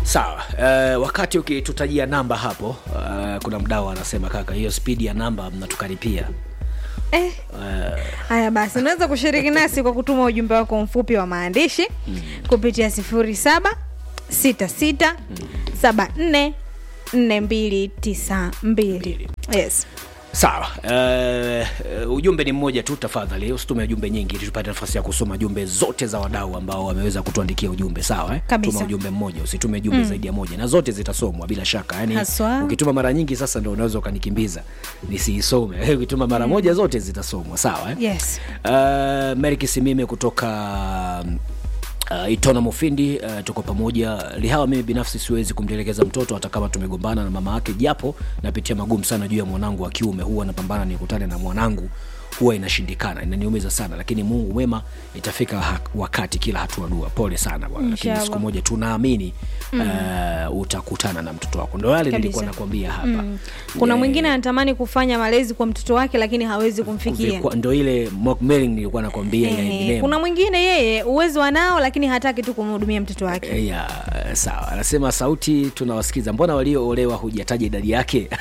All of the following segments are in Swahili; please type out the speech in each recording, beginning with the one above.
sawa uh, wakati ukitutajia namba hapo uh, kuna mdau anasema kaka hiyo spidi ya namba mnatukaripia eh. haya basi unaweza kushiriki nasi kwa kutuma ujumbe wako mfupi wa maandishi kupitia sifuri saba sita sita saba nne nne mbili tisa mbili yes sawa uh, ujumbe ni mmoja tu tafadhali usitume jumbe nyingi ili tupate nafasi ya kusoma jumbe zote za wadau ambao wameweza kutuandikia ujumbe sawa eh? Kabisa. tuma ujumbe mmoja usitume jumbe mm. zaidi ya moja na zote zitasomwa bila shaka yani Haswa. ukituma mara nyingi sasa ndo unaweza ukanikimbiza nisiisome ukituma mara moja zote zitasomwa sawa eh? yes uh, Mary Kisimime kutoka Uh, Itona Mufindi uh, tuko pamoja. Lihawa, mimi binafsi siwezi kumtelekeza mtoto hata kama tumegombana na mama yake, japo napitia magumu sana juu ya mwanangu wa kiume. Huwa napambana nikutane na mwanangu, huwa inashindikana, inaniumiza sana, lakini Mungu mwema, itafika ha- wakati, kila hatua dua. Pole sana bwana, lakini Inshallah. siku moja tunaamini uh, utakutana na mtoto wako. Ndo yale nilikuwa Kabisa. nakwambia hapa kuna Yeah. mwingine anatamani kufanya malezi kwa mtoto wake lakini hawezi kumfikia Vilikuwa- ndo ile mock mailing nilikuwa nakwambia ya Ehe, Eminem. kuna mwingine yeye uwezo anao lakini hataki tu kumhudumia mtoto wake ya sawa anasema sauti tunawasikiza mbona walioolewa hujataja idadi yake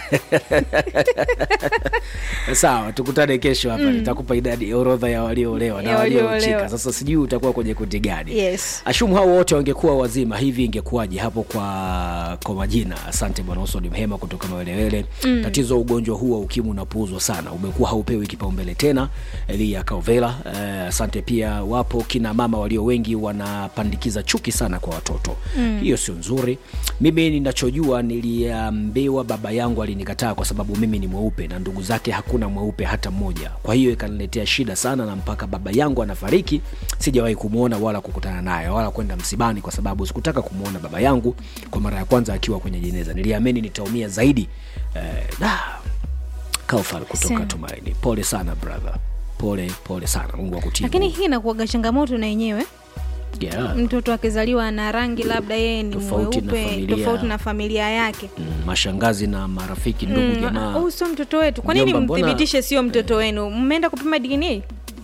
sawa tukutane kesho hapa nitakupa idadi orodha ya walioolewa na Ya walioochika walioolewa. sasa sijui utakuwa kwenye kundi gani yes ashumu hao wote wangekuwa wazima hivi ingekuwaje hapo kwa kwa majina asante bwana usoni mhema kutoka mawelewele mm. tatizo ugonjwa huu wa ukimwi unapuuzwa sana umekuwa haupewi kipaumbele tena elia kaovela eh, asante pia wapo kina mama walio wengi wanapandikiza chuki sana kwa watoto mm. hiyo sio nzuri mimi ninachojua niliambiwa baba yangu alinikataa kwa sababu mimi ni mweupe na ndugu zake hakuna mweupe hata mmoja kwa hiyo ikaniletea shida sana na mpaka baba yangu anafariki sijawahi kumwona wala kukutana naye wala kwenda msibani kwa sababu sikutaka kumwona baba yangu kwa mara ya kwanza akiwa kwenye jeneza niliamini nitaumia zaidi eh, da, kaufal kutoka Same. tumaini pole sana brother pole pole sana mungu akutie lakini nguvu. hii inakuaga changamoto na yenyewe yeah. mtoto akizaliwa na rangi labda yeye ni Tofauti na mweupe familia. tofauti na familia yake mm, mashangazi na marafiki ndugu Mm, jamaa huyu sio mtoto wetu kwa nini Mjomba, mbona- mthibitishe sio mtoto wenu mmeenda kupima dna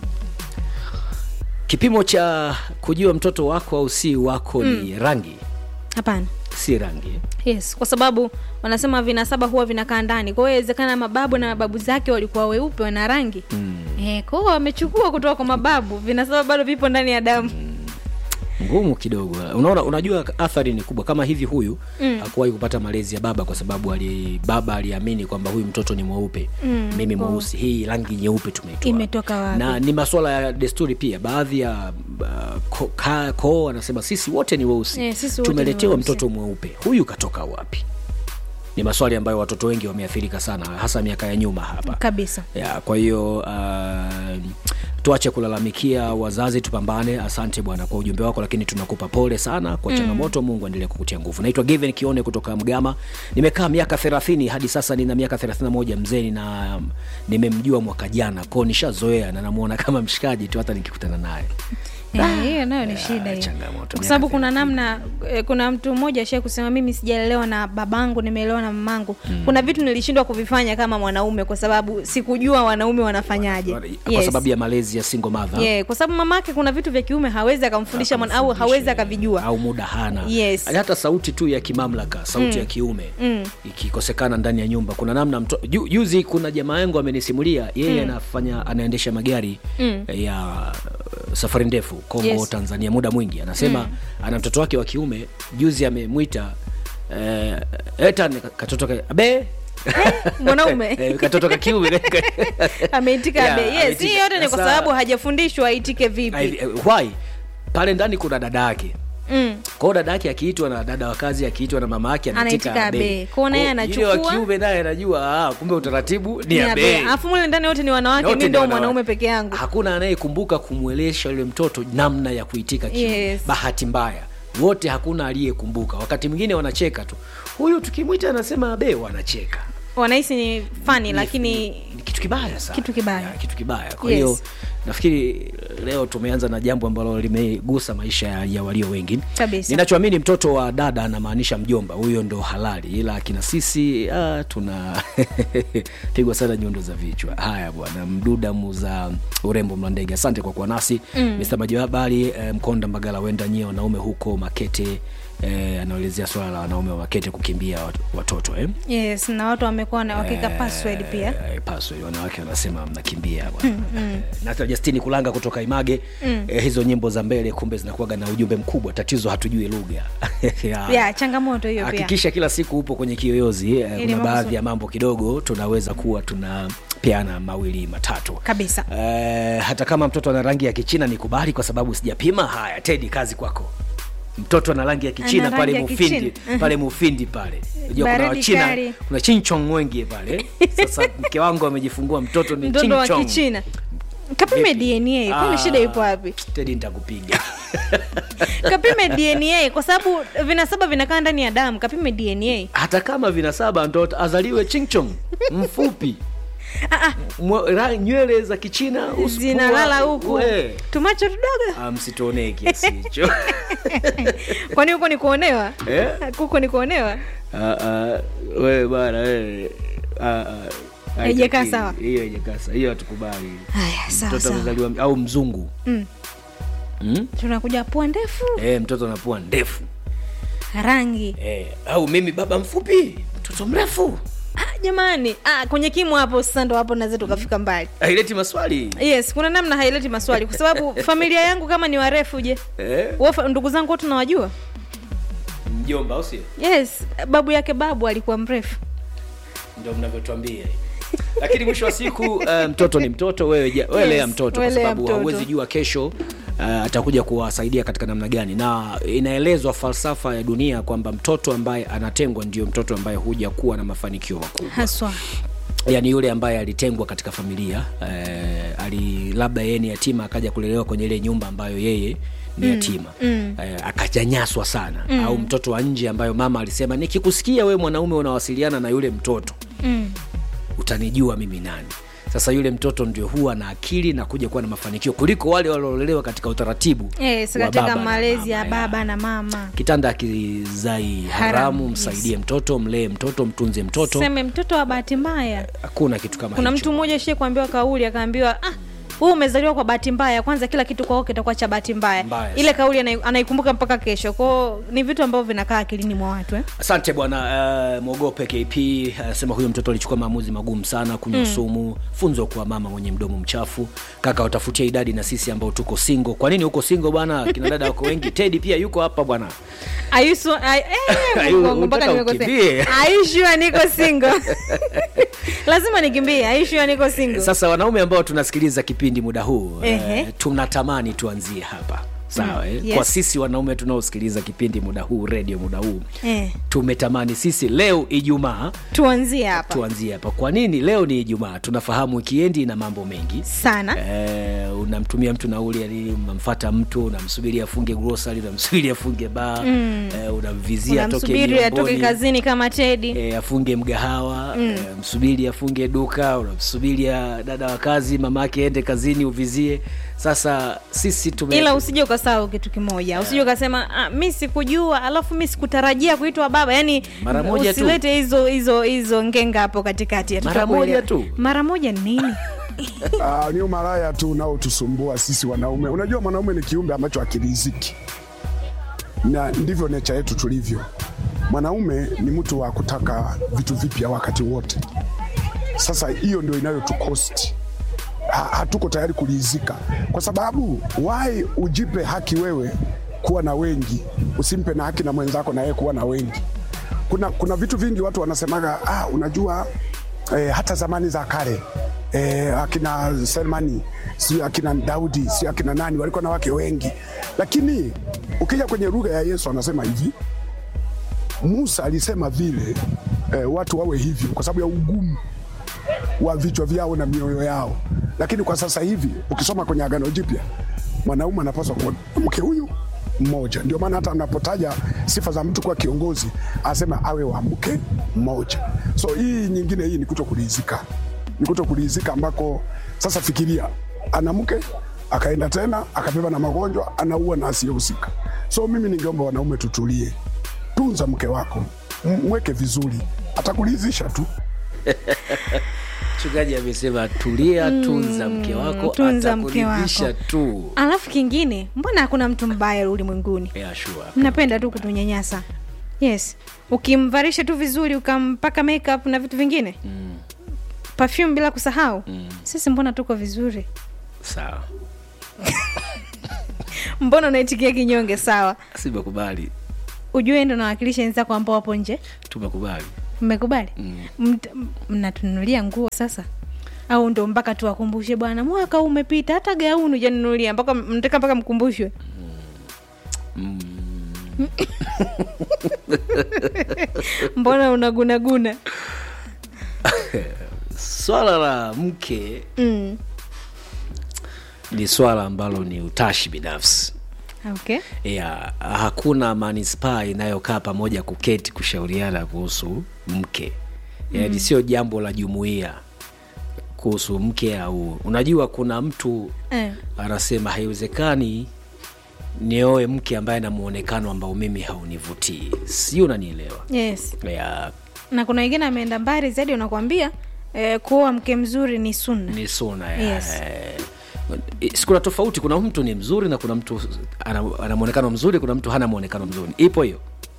kipimo cha kujua mtoto wako au si wako ni rangi hapana si rangi yes kwa sababu wanasema vinasaba huwa vinakaa ndani kwa hiyo inawezekana mababu na mababu zake walikuwa weupe wana rangi mm. eh, kwa hiyo wamechukua kutoka kwa mababu vinasaba bado vipo ndani ya damu ngumu kidogo unaona unajua athari ni kubwa kama hivi huyu mm. hakuwahi kupata malezi ya baba kwa sababu ali, baba aliamini kwamba huyu mtoto ni mweupe mm. mimi mweusi hii rangi nyeupe tumeitoa Imetoka wapi? na ni maswala ya desturi pia baadhi ya uh, ko- ka- koo wanasema sisi wote ni weusi Eh, sisi wote ni tumeletewa weusi. mtoto mweupe huyu katoka wapi ni maswali ambayo watoto wengi wameathirika sana hasa miaka ya nyuma hapa kabisa ya kwa hiyo uh, tuache kulalamikia wazazi tupambane asante bwana kwa ujumbe wako lakini tunakupa pole sana kwa changamoto mungu aendelee kukutia nguvu naitwa given kione kutoka mgama nimekaa miaka thelathini hadi sasa nina miaka thelathini na moja mzee na um, nimemjua mwaka jana ko nishazoea na namuona kama mshikaji tu hata nikikutana naye Eh, hiyo nayo ni shida hiyo changamoto, kwa sababu miaka kuna namna eh, kuna mtu mmoja ashai kusema mimi sijalelewa na babangu nimeelewa na mamangu kuna vitu nilishindwa kuvifanya kama mwanaume kwa sababu sikujua wanaume wanafanyaje kwa Yes. sababu ya malezi ya single mother yeah, kwa sababu mamake kuna vitu vya kiume hawezi akamfundisha mwana au hawezi akavijua au muda hana Yes. hata sauti tu ya kimamlaka sauti ya kiume ikikosekana ndani ya nyumba kuna namna mto, ju, juzi kuna jamaa yangu amenisimulia yeye anafanya anaendesha magari ya uh, safari ndefu kongo Yes. tanzania muda mwingi anasema ana mtoto wake wa kiume juzi amemwita eh, etan katoto ka- abe mwanaume Eh, katoto ka kiume ameitika Yeah, be yes ameitika. hii yote ni kwa Sasa- sababu hajafundishwa aitike vipi Ai- eh, why pale ndani kuna dada yake mm. kwao dada yake akiitwa na dada wa kazi akiitwa na mama yake Anaitika anaitika abe. abe. Kwao naye Kwao yule anachukua- wa kiume naye anajua ah, kumbe utaratibu ni Ni abe. abe alafu mule ndani wote ni wanawake Wote mi ni ndo wanawake. mwanaume peke yangu hakuna anayekumbuka kumwelesha yule mtoto namna ya kuitika kiu Yes. bahati mbaya wote hakuna aliyekumbuka wakati mwingine wanacheka tu huyu tukimwita anasema abe wanacheka wanahisi ni fani lakini ni kitu kibaya sana Kitu kibaya. Ya, kitu kibaya kwa Yes. hiyo nafikiri leo tumeanza na jambo ambalo limegusa maisha ya, ya walio wengi Kabisa. ninachoamini mtoto wa dada anamaanisha mjomba huyo ndo halali ila akina sisi ah, tuna pigwa sana nyundo za vichwa haya bwana mduda muza urembo mlandege asante kwa kuwa nasi mm. mr majihabari eh, mkonda mbagala wenda nyie wanaume huko makete eh, anaelezea swala la wanaume wa makete kukimbia wat- watoto eh? yes na watu wamekuwa na wakiweka password pia Eh, password wanawake wanasema mnakimbia bwana Eh, na hata Justini Kulanga kutoka Image eh, hizo nyimbo za mbele kumbe zinakuwaga na ujumbe mkubwa. Tatizo hatujui lugha Ya. ya changamoto hiyo pia Hakikisha kila siku upo kwenye kiyoyozi eh, kuna mambo baadhi su- ya mambo kidogo tunaweza kuwa tuna peana mawili matatu kabisa Eh, hata kama mtoto ana rangi ya kichina nikubali kwa sababu sijapima. Haya, Tedi, kazi kwako. Mtoto ana rangi ya kichina Ana pale rangi ya Mufindi, Kichina. pale Mufindi pale. Unajua kuna Baridi Wachina, kali. kuna chinchong wengi pale. Sasa mke wangu amejifungua mtoto ni mtoto wa chinchong. kichina kapime dna kwani Ah. shida ipo wapi Tedi, nitakupiga. kapime dna kwa sababu vinasaba vinakaa ndani ya damu kapime dna Hata kama vinasaba ndo azaliwe chinchong mfupi. Mwa- ra- nywele za kichina uso- zinalala pua- huku we. tumacho tudogo Ah, msituonee kiasi hicho kwani huko ni kuonewa Eh? huko ni kuonewa Ah, ah, wewe bwana wewe Ah, ah, Haijakaa haitakiwi. sawa. hiyo haijakaa sawa hiyo hatukubali haya sawa mtoto sawa amezaliwa au mzungu Mm. mm? tunakuja pua ndefu e, mtoto anapua ndefu rangi e, au mimi baba mfupi mtoto mrefu ah, jamani ah, kwenye kimu hapo sasa ndo hapo naweza tukafika mbali haileti maswali yes kuna namna haileti maswali kwa sababu familia yangu kama ni warefu je eh? Wofa, ndugu zangu wote nawajua mjomba au sio yes babu yake babu alikuwa mrefu ndio mnavyotuambia lakini mwisho wa siku uh, mtoto ni mtoto wewe, ja- wewe Yes, lea mtoto kwa wewe lea sababu mtoto. hauwezi jua kesho uh, atakuja kuwasaidia katika namna gani na inaelezwa falsafa ya dunia kwamba mtoto ambaye anatengwa ndio mtoto ambaye huja kuwa na mafanikio makubwa haswa yani yule ambaye alitengwa katika familia eh, ali labda yeye ni yatima akaja kulelewa kwenye ile nyumba ambayo yeye ni yatima mm. eh, akajanyaswa sana mm. au mtoto wa nje ambayo mama alisema nikikusikia wewe mwanaume unawasiliana na yule mtoto mm. utanijua mimi nani sasa yule mtoto ndio huwa na akili na kuja kuwa na mafanikio kuliko wale waliolelewa katika utaratibu yes, wa katika baba na malezi ya mama, baba na mama kitanda akizai haramu, Haramu, msaidie mtoto mlee mtoto mtunze mtoto seme mtoto wa bahati mbaya hakuna kitu kama kuna hicho. mtu mmoja shie kuambiwa kauli akaambiwa ah, huu umezaliwa kwa bahati mbaya kwanza kila kitu kwao kitakuwa cha bahati mbaya Mbaya ile kauli anai- anaikumbuka mpaka kesho kwao ni vitu ambavyo vinakaa akilini mwa watu eh? asante bwana uh, mwogope kp anasema uh, huyo mtoto alichukua maamuzi magumu sana kunywa mm. sumu funzo kwa mama mwenye mdomo mchafu kaka watafutia idadi na sisi ambao tuko singo kwa nini huko singo bwana kina dada wako wengi tedi pia yuko hapa bwana Ayusu, ay, eh, Ayu, Mungu wangu, mpaka unataka nimekosea. ukimbie. Aishua niko single lazima nikimbie aishua niko single sasa wanaume ambao tunasikiliza kipindi muda huu Ehe. uh, tunatamani tuanzie hapa sawa mm, yes. kwa sisi wanaume tunaosikiliza kipindi muda huu redio muda huu eh, tumetamani sisi leo ijumaa tuanzie hapa tuanzie hapa kwa nini leo ni ijumaa tunafahamu wikiendi na mambo mengi sana Eh, unamtumia mtu nauli yani unamfata mtu unamsubiri afunge grocery unamsubiri afunge baa mm. eh, unamvizia atoke unamsubiri atoke miongoni, kazini kama tedi eh, afunge mgahawa mm. eh, msubiri afunge duka unamsubiri ah, dada wa kazi mamake ende kazini uvizie sasa sisi tume ila usije ukasahau kitu kimoja usije ukasema ah, mi sikujua alafu mi sikutarajia kuitwa baba yani Mara moja tu. usilete hizo hizo hizo ngenga hapo katikati Mara tutakuelewa. moja tu. mara moja ni nini Ah, ni umalaya tu unaotusumbua sisi wanaume. Unajua mwanaume ni kiumbe ambacho akiriziki, na ndivyo necha yetu tulivyo. Mwanaume ni mtu wa kutaka vitu vipya wakati wote. Sasa hiyo ndio inayotukosti ha, hatuko tayari kuridhika, kwa sababu wai ujipe haki wewe kuwa na wengi, usimpe na haki na mwenzako na yeye kuwa na wengi. Kuna, kuna vitu vingi watu wanasemaga ah, unajua eh, hata zamani za kale eh, akina Selmani si akina Daudi si akina nani walikuwa na wake wengi, lakini ukija kwenye lugha ya Yesu anasema hivi Musa alisema vile eh, watu wawe hivyo kwa sababu ya ugumu wa vichwa vyao na mioyo yao, lakini kwa sasa hivi ukisoma kwenye Agano Jipya mwanaume anapaswa kuwa na mke huyu mmoja. Ndio maana hata anapotaja sifa za mtu kuwa kiongozi asema awe wa mke mmoja. So hii nyingine hii ni kuto kuridhika, ni kuto kuridhika ambako sasa fikiria ana mke akaenda tena akabeba na magonjwa, anaua na asiyehusika. So mimi ningeomba wanaume tutulie, tunza mke wako, M- mweke vizuri, atakuridhisha tu. mchungaji amesema tulia tunza mke wako tunza mke atakuridhisha wako. tu alafu kingine mbona hakuna mtu mbaya ulimwenguni yeah, sure. mnapenda tu kutunyanyasa yes ukimvarisha tu vizuri ukampaka makeup na vitu vingine mm. perfume bila kusahau mm. sisi mbona tuko vizuri sawa mbona unaitikia kinyonge sawa simekubali ujue ndo nawakilisha wenzako ambao wapo nje tumekubali mmekubali Mt- mnatununulia nguo sasa au ndo mpaka tuwakumbushe bwana mwaka huu umepita hata gauni ujanunulia mpaka mtaka mpaka mkumbushwe mbona unagunaguna swala la mke mm. ni swala ambalo ni utashi binafsi okay ya hakuna manispaa inayokaa pamoja kuketi kushauriana kuhusu mke yaani mm. sio jambo la jumuiya kuhusu mke au unajua kuna mtu eh. anasema haiwezekani nioe mke ambaye ana muonekano ambao mimi haunivutii si unanielewa yes ya na kuna wengine ameenda mbali zaidi unakwambia eh, kuoa mke mzuri ni sunna ni suna ya Yes. eh, si kuna tofauti kuna mtu ni mzuri na kuna mtu ana, ana mwonekano mzuri kuna mtu hana mwonekano mzuri ipo hiyo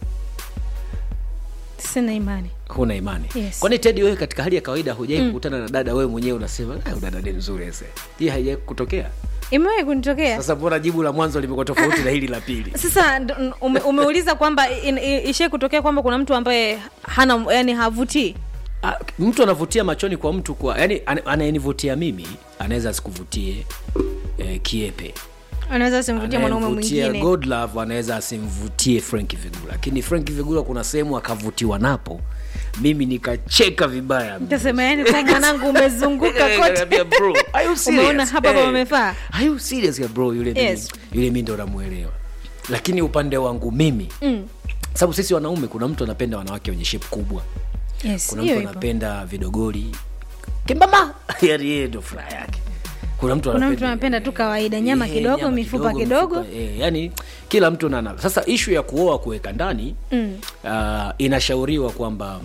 sina imani huna imani Yes. kwani tedi wewe katika hali ya kawaida hujai mm. kukutana na dada wewe mwenyewe unasema "Ah, dada ni mzuri ese hii haijai kutokea imewahi kunitokea sasa mbona jibu la mwanzo limekuwa tofauti na hili la pili sasa ndo- ume, umeuliza kwamba in- i- ishai kutokea kwamba kuna mtu ambaye hana yani havutii Ah, mtu anavutia machoni kwa mtu kwa yani ana- anayenivutia mimi anaweza asikuvutie eh, kiepe anaweza simvutia mwanaume Anayemvutia mwingine God love anaweza asimvutie frank vigula lakini frank vigula kuna sehemu akavutiwa napo mimi nikacheka vibaya tasema yani kwa mwanangu umezunguka Nikamwambia, kote "Bro, are you serious?" Umeona hapa Eh, pamefaa? are you serious ya bro yule Yes. mimi, yule mi ndo namwelewa lakini upande wangu mimi Mm. sababu sisi wanaume kuna mtu anapenda wanawake wenye shape kubwa yes kuna hiyo mtu ipo anapenda vidogoli kimbama yani yeye ndo furaha yake kuna mtu kuna anapenda- mtu anapenda tu kawaida nyama Eh, kidogo nyama mifupa kidogo mifupa, eh, yani kila mtu nana sasa ishu ya kuoa kuweka ndani Mm. uh, inashauriwa kwamba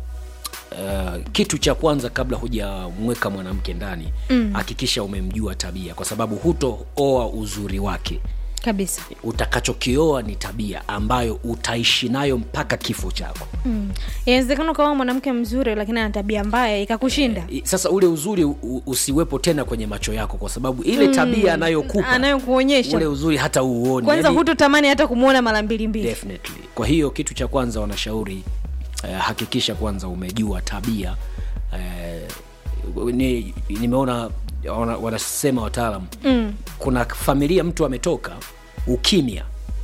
Uh, kitu cha kwanza kabla hujamweka mwanamke ndani hakikisha umemjua tabia kwa sababu hutooa uzuri wake kabisa utakachokioa ni tabia ambayo utaishi nayo mpaka kifo chako mm. inawezekana ukawa mwanamke mzuri lakini ana tabia mbaya ikakushinda I- sasa ule uzuri u- usiwepo tena kwenye macho yako kwa sababu ile tabia anayokupa anayokuonyesha ule uzuri hata uuoni kwanza yani, hutotamani hata kumwona mara mbili mbili definitely kwa hiyo kitu cha kwanza wanashauri eh, hakikisha kwanza umejua tabia eh, ni, nimeona wana, wanasema wataalam mm. kuna familia mtu ametoka ukimya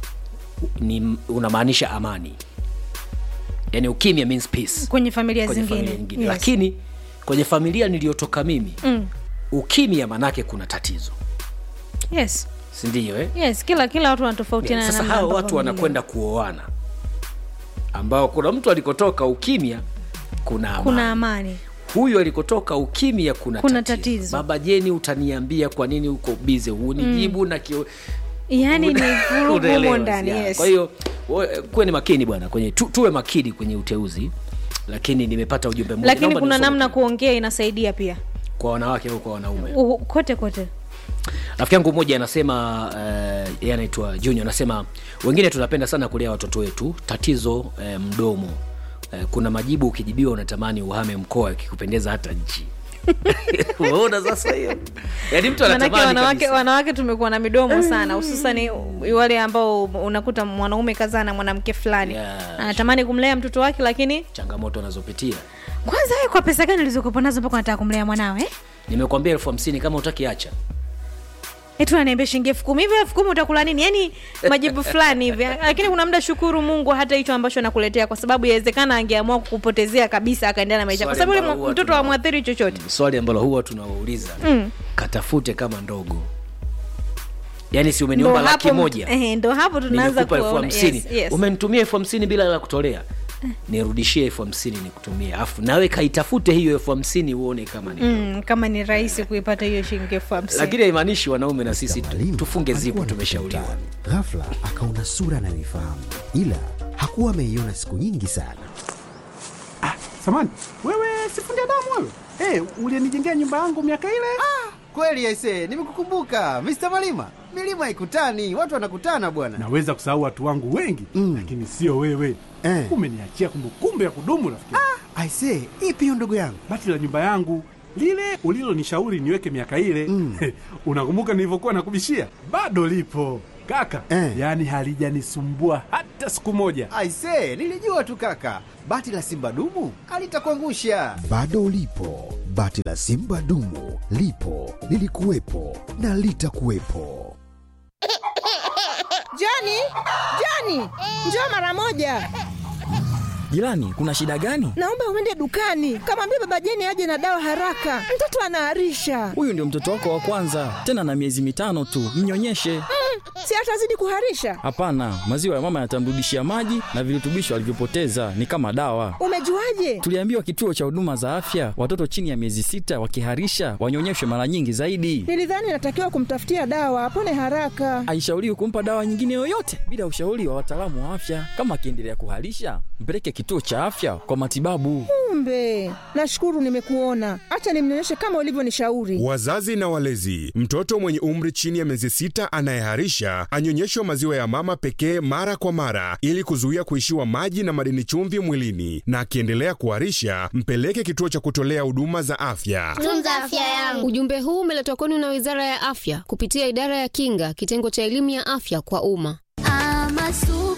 ni unamaanisha amani yani ukimya means peace kwenye familia kwenye zingine, familia nyingine Yes. lakini kwenye familia niliyotoka mimi mm. ukimya manake kuna tatizo yes sindio eh? yes kila kila watu wanatofautiana sasa namna hao ambavyo watu wamelelewa. wanakwenda kuoana ambao kuna mtu alikotoka ukimya kuna amani. kuna amani huyu alikotoka ukimya kuna, Kuna tatizo. tatizo. baba jeni utaniambia kwa nini uko bize hunijibu mm. na kio... yaani ni vurugu Unaelewa, humo ndani yeah. yes. kwa hiyo we- kuwe ni makini bwana kwenye tu, tuwe makini kwenye uteuzi lakini nimepata ujumbe mmoja lakini Naomba kuna niusome namna tu. kuongea inasaidia pia kwa wanawake au kwa wanaume U, kote kote rafiki yangu mmoja anasema uh, yeye anaitwa junior anasema wengine tunapenda sana kulea watoto wetu tatizo uh, mdomo uh, kuna majibu ukijibiwa unatamani uhame mkoa ikikupendeza hata nchi umeona sasa hiyo yaani mtu manake anatamani wanawake kabisa. wanawake tumekuwa na midomo sana hususani wale ambao unakuta mwanaume kazaa na mwanamke fulani Yeah. anatamani kumlea mtoto wake lakini changamoto anazopitia kwanza wewe kwa pesa gani ulizokopa nazo mpaka unataka kumlea mwanawe eh? nimekwambia elfu hamsini kama utaki acha eti unaniambia shilingi elfu kumi hivi elfu kumi utakula nini yani majibu fulani hivi lakini kuna muda shukuru mungu hata hicho ambacho anakuletea kwa sababu yawezekana angeamua kukupotezea kabisa akaendelea na maisha kwa Swali sababu yule ambalo huwa mtoto tuna- amwathiri chochote swali ambalo huwa tunawauliza Mm. katafute kama ndogo yaani si ndo umeniomba laki hapo moja eh, ndo hapo tunaanza nimekupa elfu kuona hamsini yes, yes. umenitumia elfu hamsini bila la kutolea nirudishie elfu hamsini nikutumie afu nawe kaitafute hiyo elfu hamsini uone kama ni mm, kama ni rahisi kuipata hiyo shilingi elfu hamsini lakini haimaanishi wanaume na sisi tu- Mwalimu tufunge zipo alikuwa tumeshauriwa anapita. Ghafla akaona sura anayoifahamu, ila hakuwa ameiona siku nyingi sana. Samani, wewe sifundi damu wewe? Hey, ulienijengea nyumba yangu miaka ile? Kweli aise, nimekukumbuka Mr. Malima. Milima haikutani, watu wanakutana bwana. Naweza kusahau watu wangu wengi Mm. lakini sio wewe. Eh. Umeniachia kumbukumbu ya kudumu rafiki. Aise, ipi hiyo ndugu yangu? Bati la nyumba yangu lile ulilonishauri niweke miaka ile Mm. unakumbuka nilivyokuwa nakubishia? Bado lipo kaka, Eh. yaani halijanisumbua hata siku moja. Aise, nilijua tu kaka. Bati la Simba dumu alitakuangusha. Bado lipo bati la Simba dumu, lipo lilikuwepo na litakuwepo. Joni, Joni, njoo mara moja. Jirani, kuna shida gani? Naomba uende dukani, kamwambia baba Jeni aje na dawa haraka, mtoto anaharisha. Huyu ndio mtoto wako wa kwanza, tena na miezi mitano tu, mnyonyeshe. Si atazidi kuharisha? Hapana, maziwa ya mama yatamrudishia maji na virutubisho alivyopoteza, ni kama dawa. Umejuaje? Tuliambiwa kituo cha huduma za afya, watoto chini ya miezi sita wakiharisha wanyonyeshwe mara nyingi zaidi. Nilidhani natakiwa kumtafutia dawa apone haraka. Haishauriwi kumpa dawa nyingine yoyote bila ushauri wa wataalamu wa afya. Kama akiendelea kuharisha, mpeleke kituo cha afya kwa matibabu. Kumbe, nashukuru nimekuona. Acha nimnyonyeshe kama ulivyonishauri. Wazazi na walezi, mtoto mwenye umri chini ya miezi sita anayeharisha anyonyeshwe maziwa ya mama pekee mara kwa mara ili kuzuia kuishiwa maji na madini chumvi mwilini, na akiendelea kuharisha mpeleke kituo cha kutolea huduma za afya. tunza afya yangu. Ujumbe huu umeletwa kwenu na Wizara ya Afya kupitia Idara ya Kinga, kitengo cha elimu ya afya kwa umma. Ama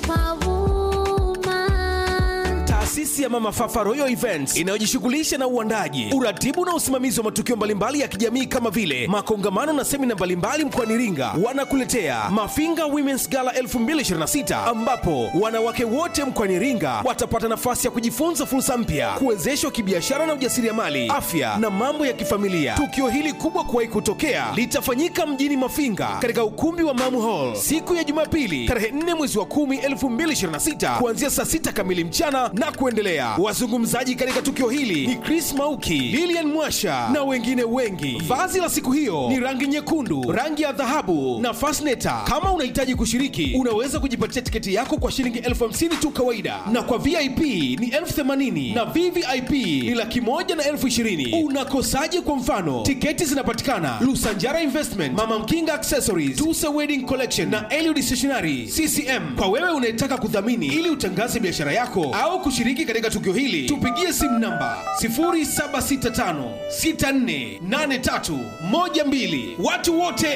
superwoman. Taasisi ya Mama Fafa Royal Events inayojishughulisha na uandaji, uratibu na usimamizi wa matukio mbalimbali ya kijamii kama vile makongamano na semina mbalimbali mkoani Iringa, wanakuletea Mafinga Women's Gala 2026 ambapo wanawake wote mkoani Iringa watapata nafasi ya kujifunza fursa mpya, kuwezeshwa kibiashara na ujasiriamali, afya na mambo ya kifamilia. Tukio hili kubwa kuwahi kutokea litafanyika mjini Mafinga katika ukumbi wa Mamu Hall siku ya Jumapili tarehe 4 mwezi wa 10 2026 kuanzia saa 6 kamili mchana na kuendelea. Wazungumzaji katika tukio hili ni Chris Mauki, Lilian Mwasha na wengine wengi. Vazi la siku hiyo ni rangi nyekundu, rangi ya dhahabu na fasneta. Kama unahitaji kushiriki, unaweza kujipatia tiketi yako kwa shilingi elfu hamsini tu kawaida, na kwa VIP ni elfu themanini na VVIP ni laki moja na elfu ishirini. Unakosaje? Kwa mfano, tiketi zinapatikana Lusanjara Investment, Mama Mkinga Accessories, Tusa Wedding Collection na Eliud Stationery CCM. Kwa wewe unayetaka kudhamini ili utangaze biashara yako au kushiriki katika tukio hili, tupigie simu namba 0765648312. Watu wote